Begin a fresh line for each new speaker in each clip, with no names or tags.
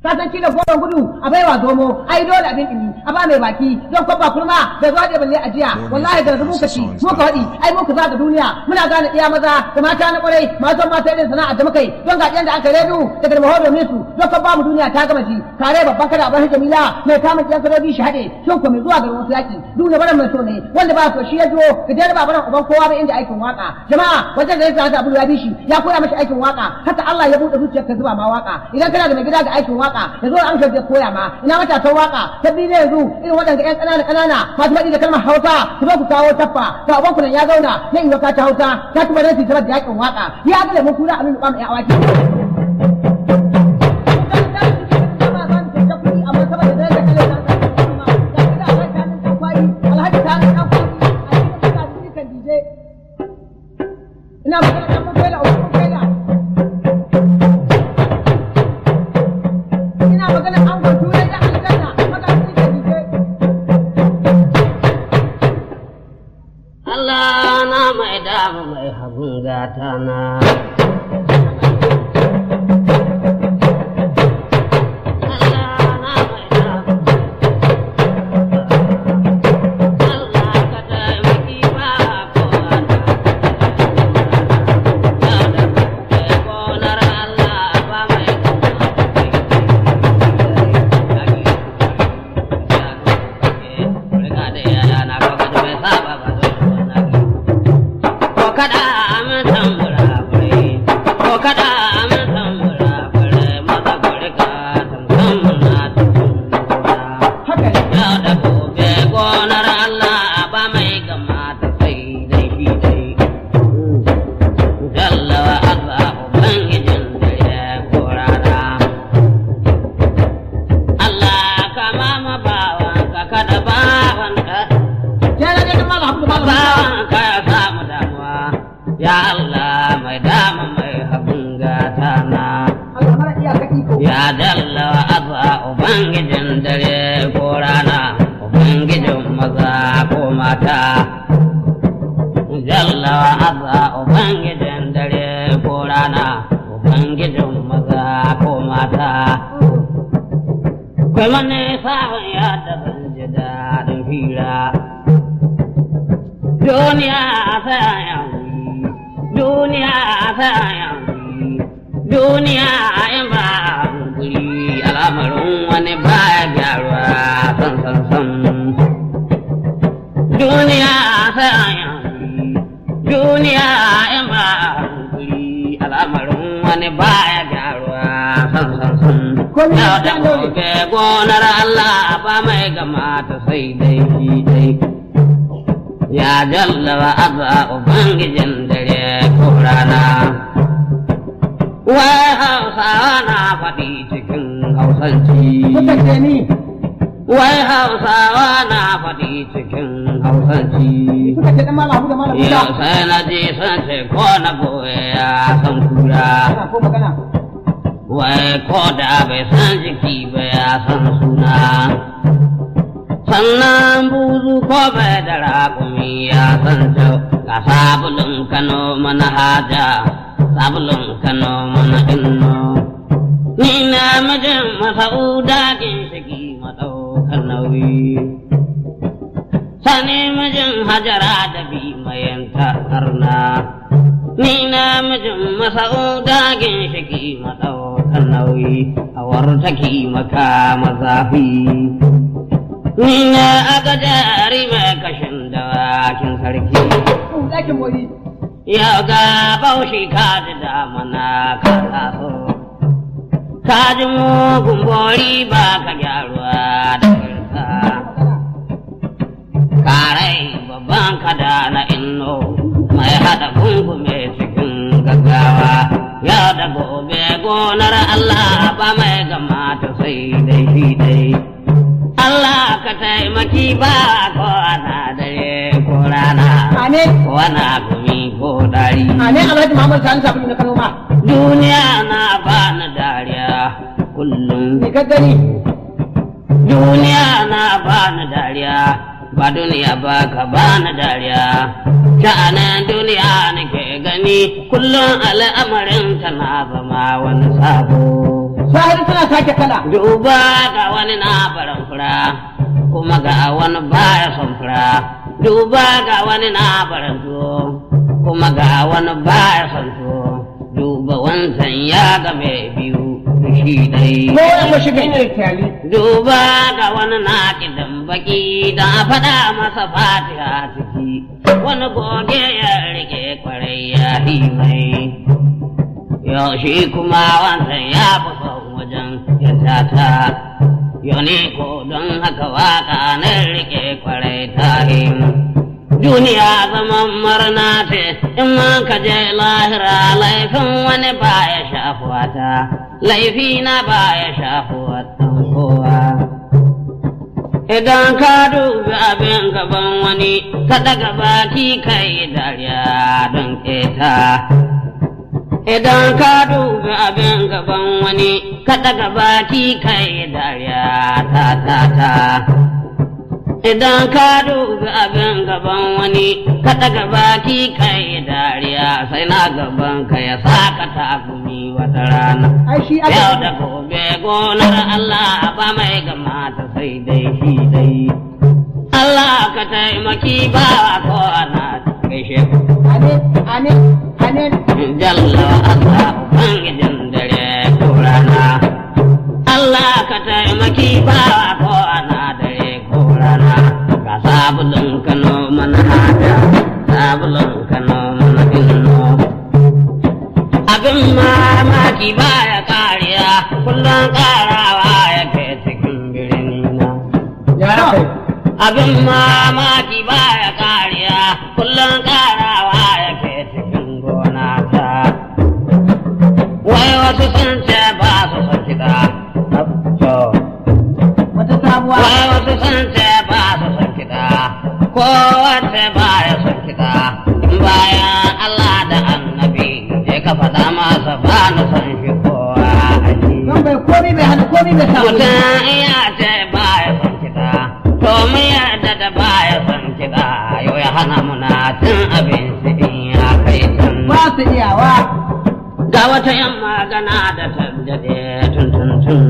ka san kila goron gudu a baiwa zomo ai dole abin dimi a ba mai baki don kwabba kurma bai zo da balle ajiya wallahi da rubu kaci mu ka wadi ai mu ka zaga duniya muna gane iya maza da mata na kwarai matan mata irin sana'a da muka yi don ga da aka redu daga da mahodo su don kwabba mu duniya ta gama ji kare babban kada a bar jamila mai kama kiyan sarari shi hade shin ko mai zuwa garin wasu yaki duniya baran mai so ne wanda ba so shi ya jo ka dai ba baran uban kowa ba inda aikin waka jama'a wajen da ya sa abu ya bi shi ya koya mashi aikin waka haka Allah ya bude zuciyar ka zuba ma waka idan kana da mai gida ga aikin waka ya zo an ka je koya ma ina matasan waka ta bi ne yanzu irin waɗanda ƴan ƙanana ƙanana masu faɗi da kalmar Hausa su zo ku kawo taffa to abin ku nan ya zauna ya iya ka ta Hausa ta kuma ranci ta da yakin waka ya ga lemun kura a lulluɓa mai awaki ina magana da mun kai la mun kai la ina magana an gwa turai da aljanna maka shi ke dije
Allah na mai dama mai hagun gata na. Allah na mai dama. Allah ka taimaki ba kowa ta. Ya da kai gonar Allah ba mai Ko kada amin tambura fure, ko kada amin tambura fure, maza fure ka tamtam na tambura.
haka ne
Yau da gobe gonar Allah ba mai gama ta sai dai shi dai. Jalla wa Allah Ubangijin dare ko rana. Allah ka mama bawan ka kada bawan ka
ya da ne mala abu mala
bawan ka ya samu damuwa. Ya Allah mai dama mai habin gata na.
Allah mara iyaka iko
Ya dalla wa azza Ubangijin dare ko rana, Ubangijin maza ko mata. Jalla wa azza Ubangijin dare ko rana, Ubangijin maza ko mata. Kai wani sabon ya da zan ji daɗin fira. Duniya sai yanzu, duniya sai yanzu. duniya in ba guri al'amarin wani baya gyaruwa san san san duniya sai an yanzu duniya in ba guri al'amarin wani baya gyaruwa san san san
Komai
yau da
ya dole.
gobe gonar Allah ba mai gama ta sai dai shi dai ya jalla wa azza ubangijin dare ko rana Wai Hausawa na faɗi cikin Hausanci.
kuka ce ni
Wai Hausawa na faɗi cikin Hausanci.
kuka ce dan mala abu da mala abu
Yau sai na je sun ce ko na goye ya san kura.
kana ko magana
Wai ko da bai san jiki ba ya san suna. Sannan buzu ko bai da raƙumi ya san jau ga sabulun Kano mana haja. sabulun kano mana inno ni na mijin masauda ginshiki maɗaukar nauyi sani mijin hajara da bi mayanta harna ni na mijin masauda ginshiki maɗaukar nauyi a wartaki maka mazafi ni na aga jari mai kashin dawakin sarki
ku dakin mori
Ya ga baushi ka ji damana ka taso, ka ji mugun bori ba ka gyaruwa da kirka. Karai babban kada na inno mai haɗa gungume cikin gaggawa. Ya da gobe gonar Allah ba mai gama ta sai dai shi dai. Allah ka taimaki ba ko ana dare ko rana.
amin
wana gumi ko dari
amin alhaji muhammad sani sabulu na kano ma
duniya na bani dariya kullum
ni ka gani
duniya na bani dariya ba duniya ba ka bani dariya sha'anin duniya nake gani kullum al'amarin ta na zama wani sabo
sahiri suna sake kala
Duba ga wani na barin fura, kuma ga wani baya son fura. Duba ga wani na barin tuwo, kuma ga wani baya son tuwo. Duba wancan ya ga mai biyu da shi dai.
ko wani shiga ina kyali
Duba ga wani na kidan baki da a faɗa masa fatiha ciki. Wani goge ya rike kwarai ya yi mai. Yau shi kuma wancan ya fi son wajen ya tata. Yau ne ko don haka waka na rike kwarai ta Duniya zaman murna ce in ma ka je lahira laifin wani ba ya shafuwa ta, laifi na ba ya shafuwa kowa. Idan ka dubi abin gaban wani, ka daga baki kai dariya don keta. Idan ka dubi abin gaban wani, ka daga baki kai dariya ta ta ta. Idan ka dubi abin gaban wani, ka daga baki kai dariya sai na gaban ka ya saka takumi wata rana.
ai shi aka
Yau da gobe gonar Allah ba mai gamata sai dai shi dai. Allah ka taimaki ba ko ana gaishe ku.
amin amin amin
Jalla Allah Ubangijin dare ko rana. Allah ka taimaki ba ko ana dare ko rana. Ga sabulun Kano mana hada, sabulun Kano mana inno. Abin mamaki baya kariya, kullum karawa yake cikin birni na.
ya kai
Abin mamaki baya kariya, kullum karawa yake cikin gona ta. Wai wasu sun ce ba su son kiɗa.
wata sabuwa
Wai wasu sun ce ba su son kiɗa. Ko wace ba ya son kiɗa. Bayan Allah da annabi, je ka faɗa masa ba na son shi kowa a ji.
don bai komi bai hana komi bai samu
Mutum iya ce ba ya son kiɗa, to mu yarda da ba ya son kiɗa, yau ya hana muna cin abinci in ya kai can.
ba su iyawa
Ga wata yan magana da ta daɗe tun tun tun.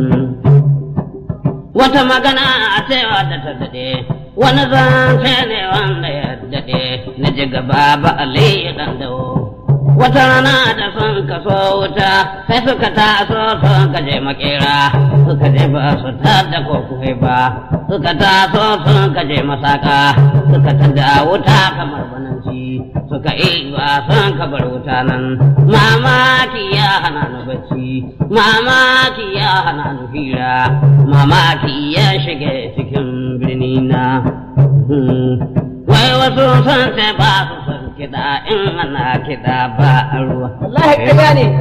Wata magana a cewa da ta daɗe, wani zance ne wanda ya daɗe, na ji gaba ba Ali ɗan dawo. Wata rana da sun kaso wuta, sai suka taso sun kaje makera, suka je ba su tada ko kuwa ba, suka taso sun kaje masaka, suka tada wuta kamar bananci, suka yi ba sun kabar wuta nan. Mamaki ya hana ni bacci, mamaki ya hana ni hira, mamaki ya shige cikin birni na. Hmm. Wai wasu sun ce ba su son kiɗa in ana kiɗa ba a ruwa.
wallahi ƙarya ne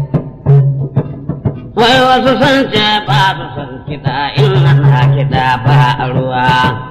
Wai wasu sun ce ba su son kiɗa in ana kiɗa ba a ruwa.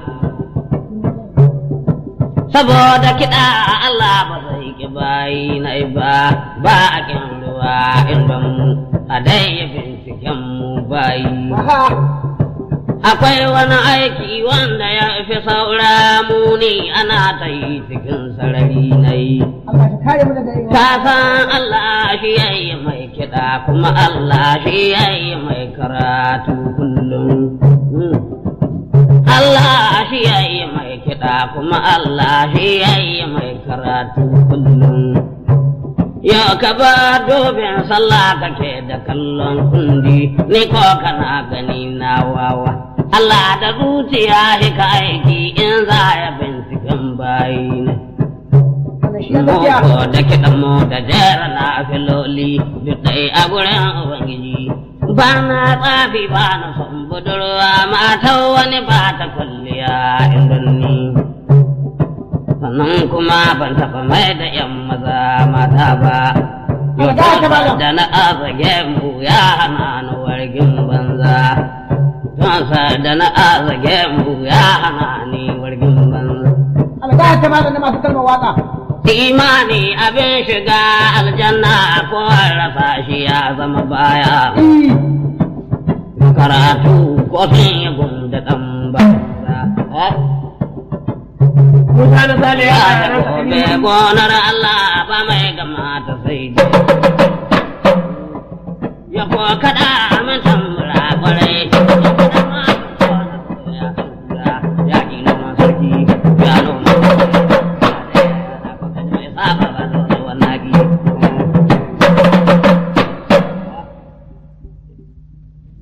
Saboda kiɗa Allah ba zai ki bayi na ba, ba a kin ruwa in ban mu a dai ya binciken mu bayi.
aha
Akwai wani aiki wanda ya fi saura muni ana ta yi cikin sarari na yi.
Allah ka kare mu daga yin
Ka san Allah shi ya yi mai kiɗa kuma Allah shi ya yi mai karatu kullum. Mm. Allah shi ya yi mai kiɗa kuma Allah shi ya yi mai karatu kullum. Yau ka ba dobin sallah kake da kallon kundi, ni ko kana gani na wawa. Allah da zuciya shi ka aiki in za ya binciken bayi ne.
wannan shi ya gaskiya
Moko da kiɗan mu da jera na filoli duk ɗai a gurin Ubangiji. Ba na tsafi ba na son budurwa matan wani ba ta kwalliya irin ni. Sannan kuma ban taɓa mai da ‘yan maza mata ba. Yau
Alga ta malam.
da na azage mu ya hana ni wargin banza. Tunsa da na azage mu ya hana ni wargin banza.
alga ta malam na masu kalmar waka
Imani abin shiga aljanna ko rasa shi ya zama baya.
Eh,
Karatu ko sun yi gunda ɗan banza.
Musa na Sale ya
Ya da gobe gonar Allah ba mai gama ta sai dai. Ya ko kaɗa aminta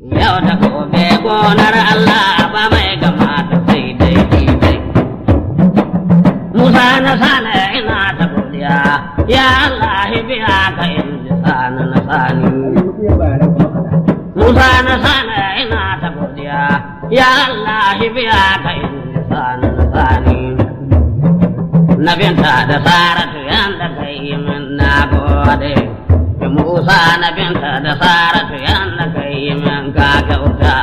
Yau da gobe gonar Allah ba mai gama ta sai dai shi dai. Musa na sana ina ta godiya, ya Allah biya ka in ji sana na sani. Musa na sana ina ta godiya, ya Allah biya ka in ji sana na sani. Na binta da Saratu yanda ka yi min na gode. Da Musa na binta da Saratu yanda ka yi min ka kyauta.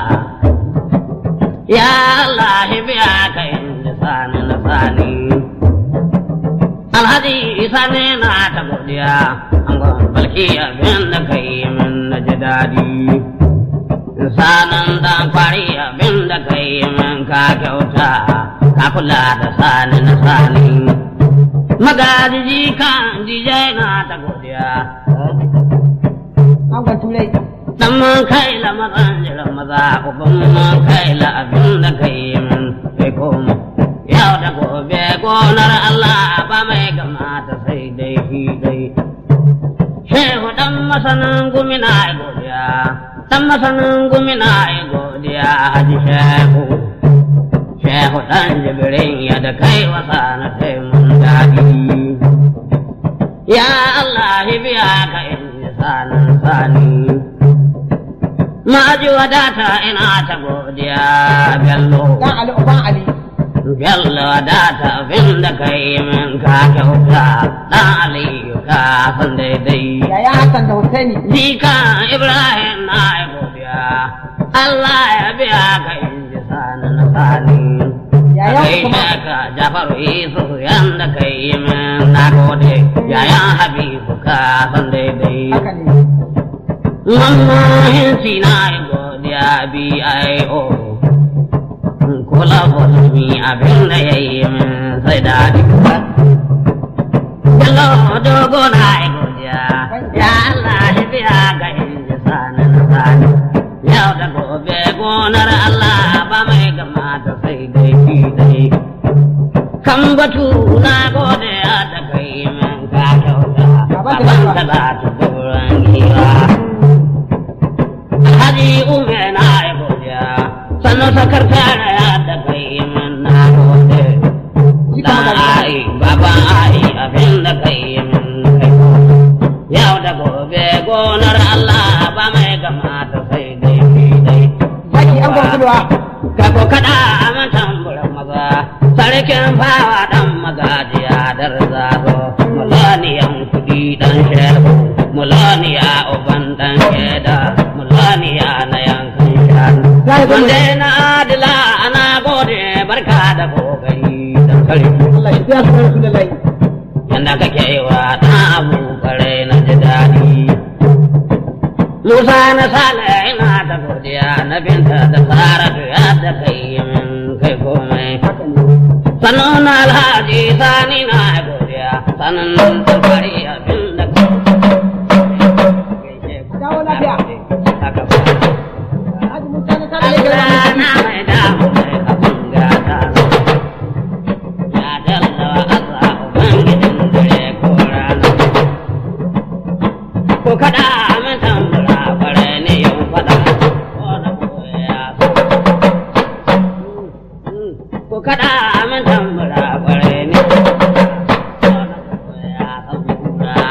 Ya Allah biya ka in ji sani na sani. Alhaji Isa ne na ta godiya, an balki abin da ka yi min na ji daɗi. Sanan dan kwari abin da ka yi min ka kyauta, ka kula da sani na sani. Magajiji kan jijai na ta godiya,
Angon turai.
dan man kai la mazan jiran maza, uban man kai la abin da ka yi min kai koma. Yau da gobe gonar Allah ba mai gamata sai dai shi dai. Shehu dan masanin gumina ai godiya, dan masanin gumina ai godiya haji shehu. Shehu dan jibirin ya da kai wasa na sai mun daɗi. Ya Allah biya ka in ji sanin sani. Ma'aji wadata ina ta godiya bello.
Dan Ali Uban Ali.
Bello wadata abin da kai min ka kyauta dan Aliyu ka san daidai.
Yaya Hassan da Hussaini.
Jika Ibrahim na yi godiya, Allah ya biya ka in ji sani na sani.
Yayan
Kai
kuma.
ka Jafaru Isu yanda ka yi min na gode, yayan Habibu ka san daidai.
Haka ne.
Mamma hinsi na yi godiya B.I.O. Kula musulmi abin da ya yi min sai daɗi. Bello dogo na yi godiya, ya Allah shi biya ga inji sani na sani. Yau da gobe gonar Allah ba mai gama da sai dai shi dai. Kan batu na gode da kai min ka kyauta, baban ta za ta buran giwa. Haji ume na yi godiya, sannan sakar tara ya da kai min na gode.
Jika
Dan
magana.
ai, baba ai, abin da kai min kai Yau da gobe gonar Allah ba mai gama ta sai dai fi dai.
Zaki angon kulwa.
Ka ko kada a mantan buran maza, sarkin fawa dan magajiya dar zazo, mulaniyan kudi dan shehu, mulaniya uban dan sheda, mulaniya na yankan shanu.
Zai zo mu-
Wanda na adila ana gode barka da kokari dan sarki.
Allah shi biya su da Rasulullahi.
yanda kake yi wa ɗan abu kare na ji daɗi. Musa na sale ina ta godiya na binta da saratu ya da kai min kai komai.
Haka ne.
Sannan na alhaji sani na godiya sannan ta fari abin da
Dawo lafiya.
Haka ba.
Haji Musa na sada yake
Allah
da
na mai damu mai abin gata. Ya jalla wa Allah Ubangijin dare ko rana. Ko kada min tambura bare ne yau fada. Ko na koya so. Ko kada min tambura bare ne. Ko na koya tambura.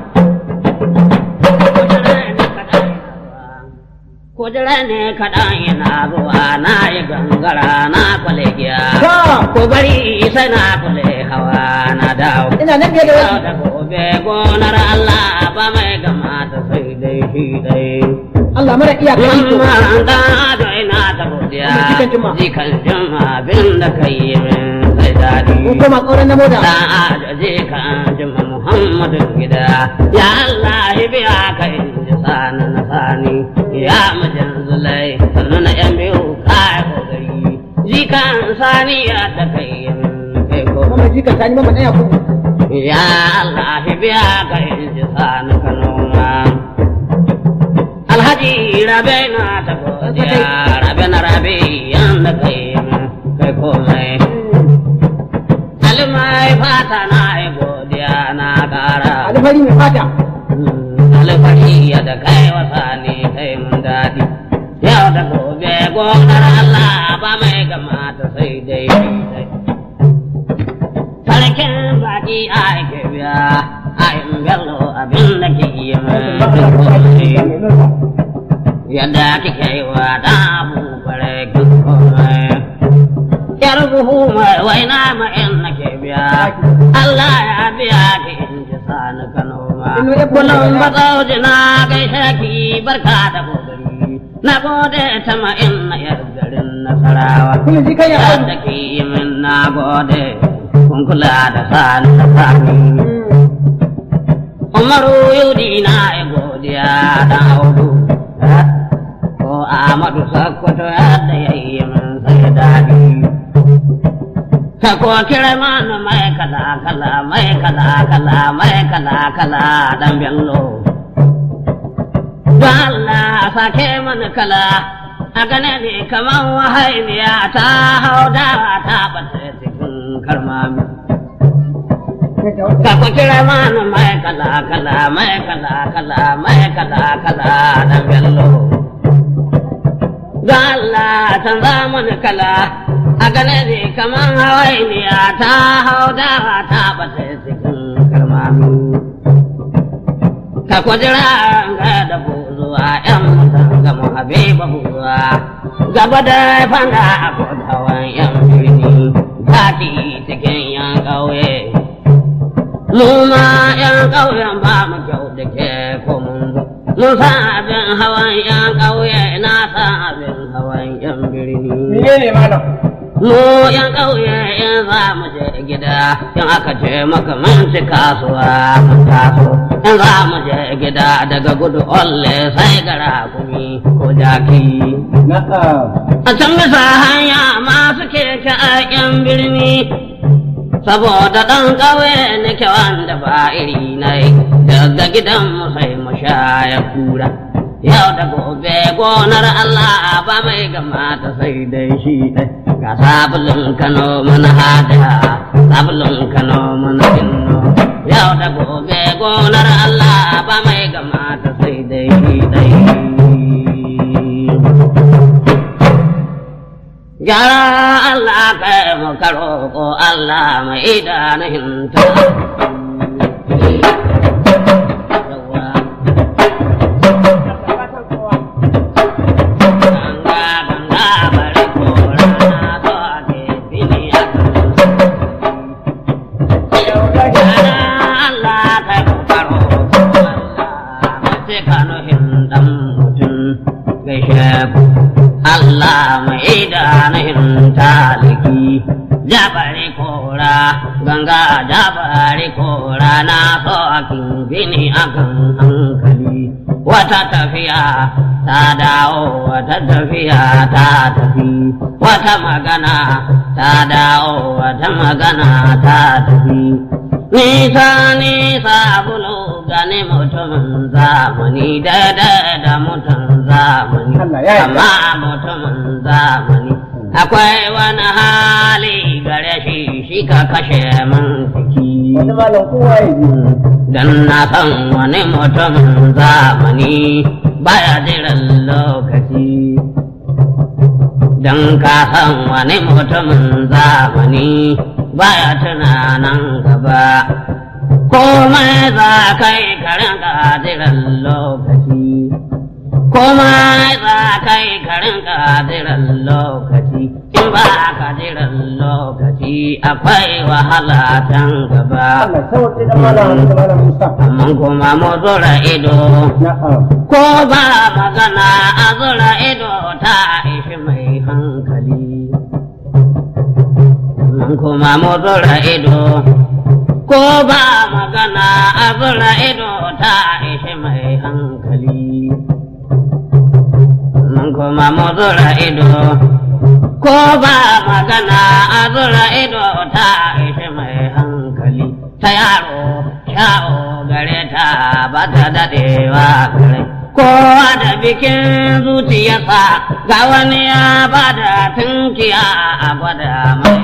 Kujira ne kaɗan yana zuwa na yi gangara na kwale giya.
Ta.
Ko bari sai na kwale hawa na dawo.
Ina nan biye da
Yau
wasu.
da gobe gonar Allah ba mai gama ta sai dai shi dai.
Allah mara iyaka iko.
Mamman dan ado ina ta godiya.
Wannan jikan Juma.
Jikan Juma abin da ka yi min sai daɗi.
Mun koma ƙauren na moda.
Dan ado jikan Juma Muhammadu gida. Ya Allah biya ka in ji sani na sani. Ya mijin zulai sannu na yan biyu kaya kokari. Jikan sani ya ta kai min kai ko.
Mama jika sani mama ɗaya ku.
Ya Allah biya ka in ji sani ka noma. Alhaji rabe na ta godiya, rabe na rabe yanda kai min kai komai. Almai fata na yi godiya na ƙara.
Alfari mai fata.
Alfahari ya da kai wasa ne kai mun daɗi. Yau yau da gobe gonar Allah ba mai gama ta sai dai dai. Sarkin baki a ake biya a yin bello abin da ke yi mai yadda kike yi wa da abu bare kin komai. Yar buhu mai waina ma in nake biya Allah ya biya ki in ji sani Kano ma. Kullum ba tsauji na gaishe ki barka da kokari. Na gode ta ma in na yar garin Nasarawa.
Kun ji kai ya
Yadda ki yi min na gode. Kun kula da sani da sani. Umaru yudi na ya godiya da audu. Ko Ahmadu Sakkwato yadda ya yi min sai daɗi. Ta ko kira mana mai kala kala mai kala kala mai kala kala dan bello. Don Allah sake mana kala a gane ne kaman wahainiya ta hau dawa ta bata cikin karmami. Ka ku kira mana mai kala kala mai kala kala mai kala kala dan bello. Don Allah canza mana kala a gane ne kaman hawainiya ta hau dawa ta bata cikin karmami. Ka ku jira ga da buzuwa ‘yan mutan gama habiba buzuwa gaba da fanda a kodawan ‘yan birni daɗi cikin ‘yan ƙauye. Mu ma ‘yan ƙauyen ba mu kyau da ke ko mun zo. Mun san abin hawan ‘yan ƙauye na san abin hawan ‘yan birni.
ne malam
Mu ‘yan ƙauye in za mu je gida in aka ce maka mun ci kasuwa mun taso. In za mu je gida daga gudu olle sai gara kumi ko jaki.
na'am
A can bisa hanya masu keke a ‘yan birni saboda ɗan ƙauye nake wanda ba iri na yi daga gidan mu sai mu sha ya kura yau da gobe gonar Allah ba mai gama ta sai dai shi ɗai ga sabulun Kano mana hada sabulun Kano mana inno yau da gobe gonar Allah ba mai gama ta sai dai shi ɗai Gyara Allah kai mu karo ko Allah mai idanun ta. Ganga ganga bari ko rana so ake fili a Gyara Allah kai mu karo ko Allah mai cika nuhin dan mutum gaishe ku. Allah mai idanun taliki jabari kora ganga jabari kora na so akin bini akan hankali wata tafiya ta dawo wata tafiya ta tafi wata magana ta dawo wata magana ta tafi nisa nisa bulu gani mutumin zamani daidai da mutum zamani
Allah ya yarda.
amma mutumin zamani akwai wani hali gare shi shi ka kashe min jiki
wani malam kowa ya ji
dan na san wani mutumin zamani baya jiran lokaci dan ka san wani mutumin zamani baya tunanan gaba komai za kai karin jiran lokaci komai za kai karin jiran lokaci in ba ka jiran lokaci akwai wahala can gaba
Allah sauƙi da malam da malam Musa
amma kuma mu zura ido
na'am
ko ba magana a zura ido ta ishi mai hankali amma kuma mu zura ido ko ba magana a zura ido ta ishi mai hankali amma kuma mu zura ido ko ba magana a zura ido ta ishi mai hankali ta yaro sha'o gare ta ba ta daɗewa gare kowa da bikin zuciyarsa ga wani ya ba da tunkiya a gwada mai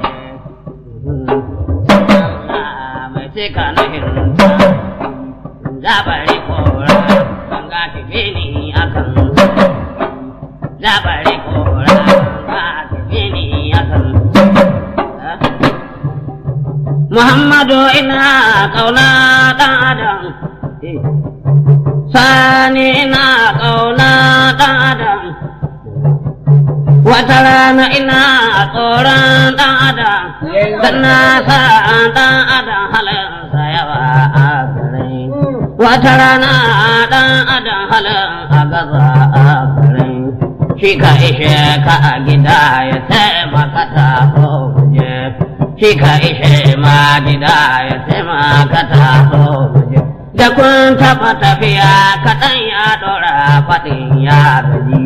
mai cika na hinta jabari kora kan gashi bini akan da bare kora ba ta bini ya san Muhammadu ina kauna ɗan adam sani ina kauna ɗan adam wata rana ina tsoron ɗan adam dan na sa ɗan adam halinsa yawa a garai wata rana ɗan adam halin a gaza a garai shi ka ishe ka a gida ya taimaka ta so kuje shi ka ishe ma gida ya taimaka ta so kuje da kun taɓa tafiya kaɗan ya ɗora faɗin ya gaji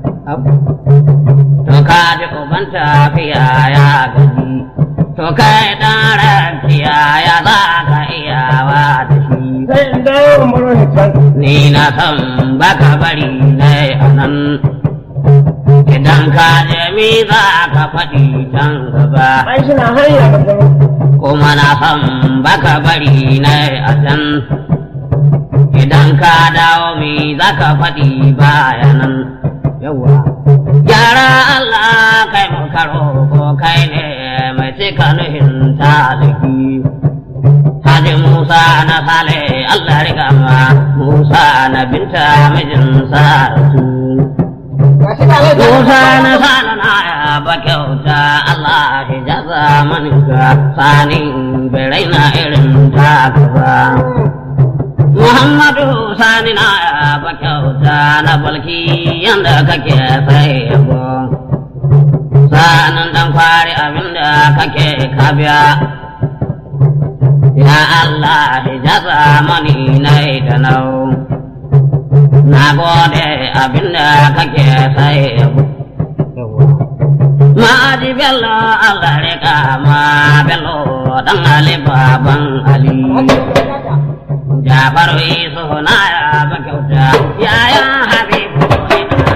to ka ji uban tafiya ya gaji to kai ɗan rakiya ya za ka iyawa da shi
sai in dawo in baro ni can
ni na san baka bari na a nan idan ka je mi za ka faɗi can gaba
ai suna hanya da kuma
kuma na san baka bari na a can idan ka dawo mi za ka faɗi bayanan yawa gyara Allah kai mu karo ko kai ne mai cika nuhin taliki Haji Musa na Sale Allah riga ma Musa na binta mijin Saratu Musa na Sale na ya ba kyauta Allah shi jaza maninka sani birai na irin ta gaba Muhammadu sani na ya ba kyauta na balki yanda kake sai yabo sanan dan fari abinda kake kabiya Ya Allah hijaza mani nai da nau Na gode abinda kake sai Ma'aji bello Allah rika ma bello dan Ali baban Ali Jafaru isu na ya ba kyauta ya ya habibu ina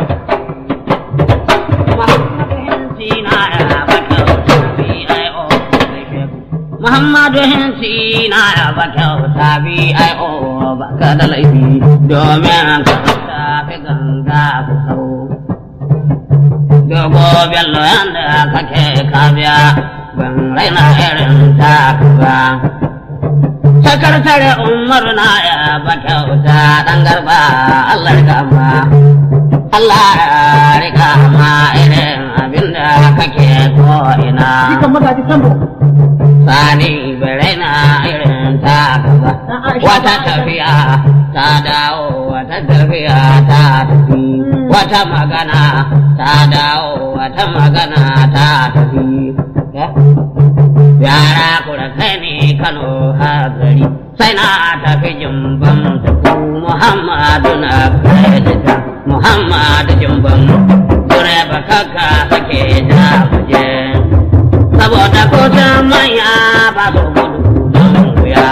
Muhammadu hinsi na ya ba kyauta bi ai o Muhammadu hinsi na ya ba kyauta bi ai o ba ka da laifi domin ka tafi ganga ku sau Dogo bello yanda kake kabiya ban raina irin ta ba Sakartare Umar na ya ba kyauta ɗan garba Allah rika ma. Allah ya rika ma irin abinda kake ko ina.
Jikan magaji sambo.
Sani bere na irin ta gaba. Wata tafiya ta dawo, wata tafiya ta tafi. Wata magana ta dawo, wata magana ta tafi. yara kura sai ne kano hazari sai na tafi jimban da ku muhammadu na kaidata muhammadu jimban kure bakaka sake da muje saboda kusa manya ba su gudu don wuya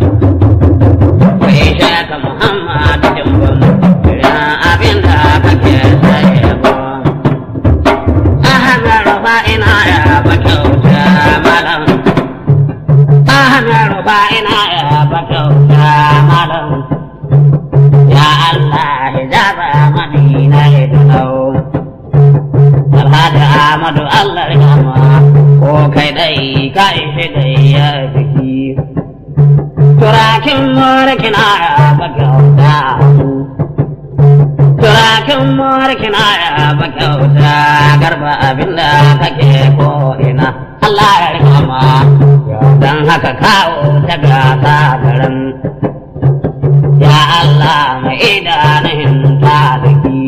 kai shaka muhammadu jimban kira abinda kake sai yabo ahana rufa ina ya bakauta malam ahana rufa ina ya bakauta malam ya Allah hijaba madina idnau Alhaji Ahmadu Allah rihama ko kai dai ka ishe dai ya jiki turakin morkina ya bakauta turakin morkina ya bakauta garba abinda kake ko ina Allah ya rikama don haka kawo ta gasa garin ya Allah mai idanun talaki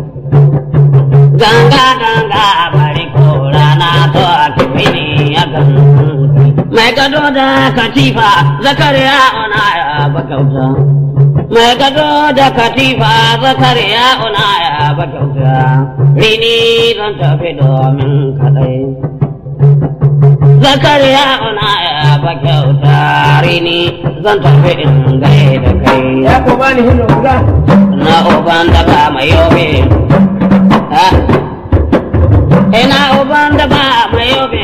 ganga ganga bari ko rana to a kibini ya gan mai gado da katifa zakariya ona ya bakauta mai gado da katifa zakariya ona ya bakauta rini zan tafi domin kadai zakariya ona ya bakauta rini zan tafi in gaida kai
ya ko bani hinno guda
na uban da ba mai yobe ha ina uban da ba mai yobe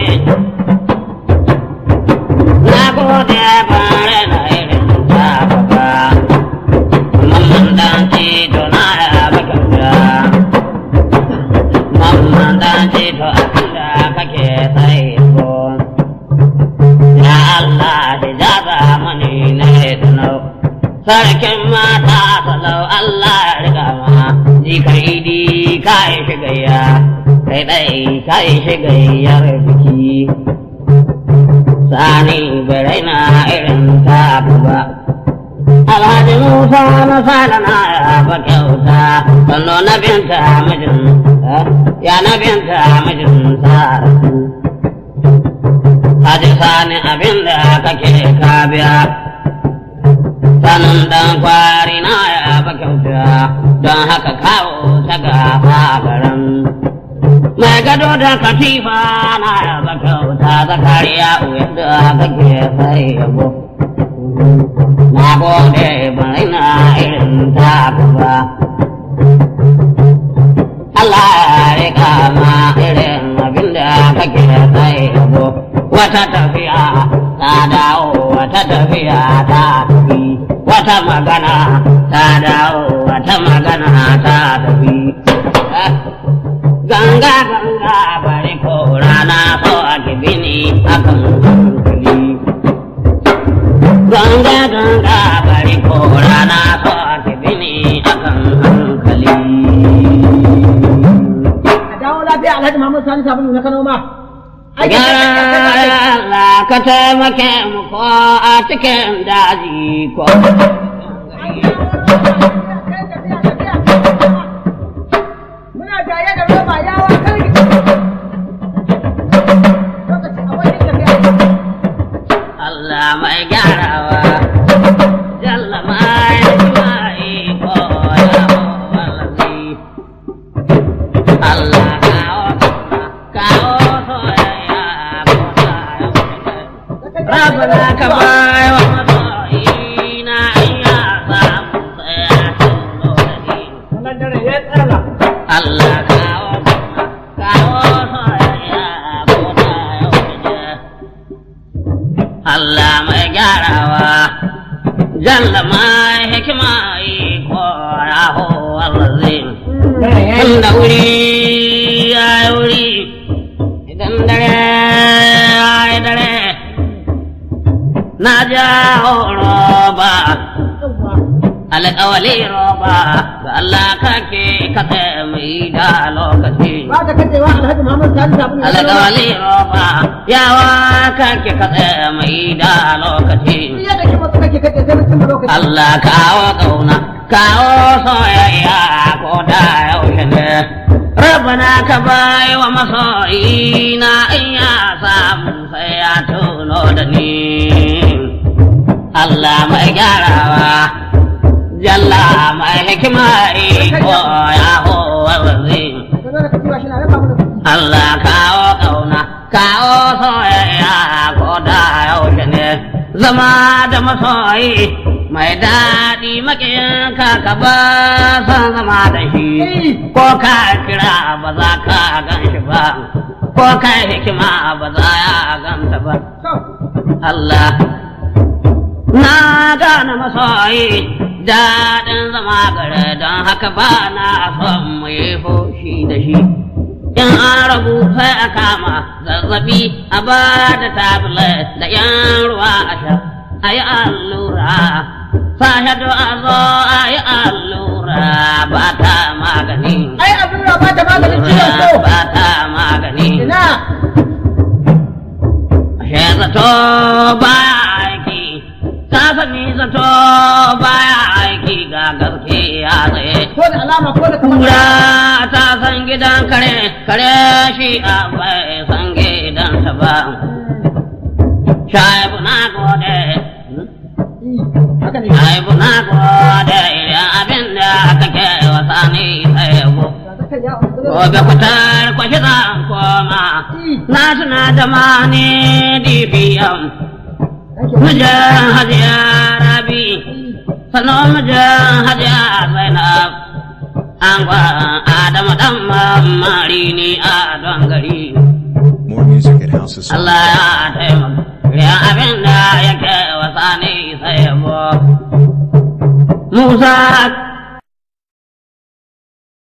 na gode bare na irin ta baba mamman dan ci to na ya bakauta ce to abinda kake sai ko ya Allah hijaza mani na tunau sarkin mata salau Allah ya riga ma jikar idi ka yi shigayya kai ɗai ka yi shigayyar biki sani bai na irin ta ba Alhaji Musa na sala na ya ba kyauta, sannu na binta mijin, ya na binta mijin sa. Haji sani abin da kake ka biya, sanin dan kwari na ya ba kyauta, don haka kawo ta gafa garin. Mai gado da katifa na ya ba kyauta, zakariya uwa da kake sai yabo. na gode ban ina irin taku ba. Allah ya rika ma irin abin da kake sai yabo. Wata tafiya ta dawo, wata tafiya ta tafi, wata magana ta dawo, wata magana ta tafi. Ganga ganga bari ko rana so a gibini akan hankali. ganga ganga bari ko rana ko ake bini akan hankali.
a dawo lafiya alhaji Muhammad Sani sabulu na Kano ma
Gyara ka taimake mu ko a cikin daji ko.
muna jaye da roba yawa kai lokaci a wani tafiya
Allah mai gyarawa. Jalla mai mai ko ya wallazi. Allah kawo kawo soyayya ko ta Rabbana ka bai wa masoyina iya samu tsaya tuno da ni.
Wannan dare ya tsala.
Allah kawo kawo soyayya ko ta yaushe. Allah mai gyarawa, jalla mai hikima iko raho allazim.
Dare ya yi.
Tunda wuri ya yi wuri, idan dare ya yi dare, na jawo roba. alƙawali roba ga Allah kake katse mai da lokaci.
ba ta kacewa alhaji Muhammad Sani sabulu na Kano ma
Alƙawali roba yawa kake katse mai da lokaci.
iya da kima suka ke kace sai mutum lokaci
Allah kawo ƙauna, kawo soyayya ko da yaushe ne. Rabbana ka bai wa masoyi na in ya samu sai ya tuno da ni. Allah mai gyarawa, jalla mai hikima iko ya howa wazi.
ka zo da kacewa shi na raba mu da kuɗi
Allah kawo ƙauna, kawo soyayya ko da yaushe ne, zama da masoyi mai daɗi maƙiyinka ka ba san zama da shi, ko ka kira ba za ka gan shi ba, ko ka hikima ba za ya ganta ba.
to
Allah na gane masoyi daɗin zama gare don haka ba na son mu yi fushi da shi. In an rabu sai a kama zazzabi a ba da tablet da yan ruwa a sha a yi allura. Sahadu a zo a yi allura ba ta magani.
ai abin da ba ta maganin ciwon ko
Ba ta magani.
ina
Ashe zato baya aiki, ta sani zato baya aiki ga gaskiya tsaye.
ko da alama ko da kamar
Kura ta san gidan kare, kare shi a bai san gidansa ba. Shaibu na gode,
haka ne
shaibu na gode idan abin da kake wasa ni sai yabo. Gobe fitar kwashi zan koma, na tuna da mani DPM. Mijin hajiya rabi, sannan mijin hajiya zainab. An gwa Adamu dan mamari ni a don gari.
More music at House of Song.
Allah ya taimaka, ya abin da yake wasa ne sai yabo. Musa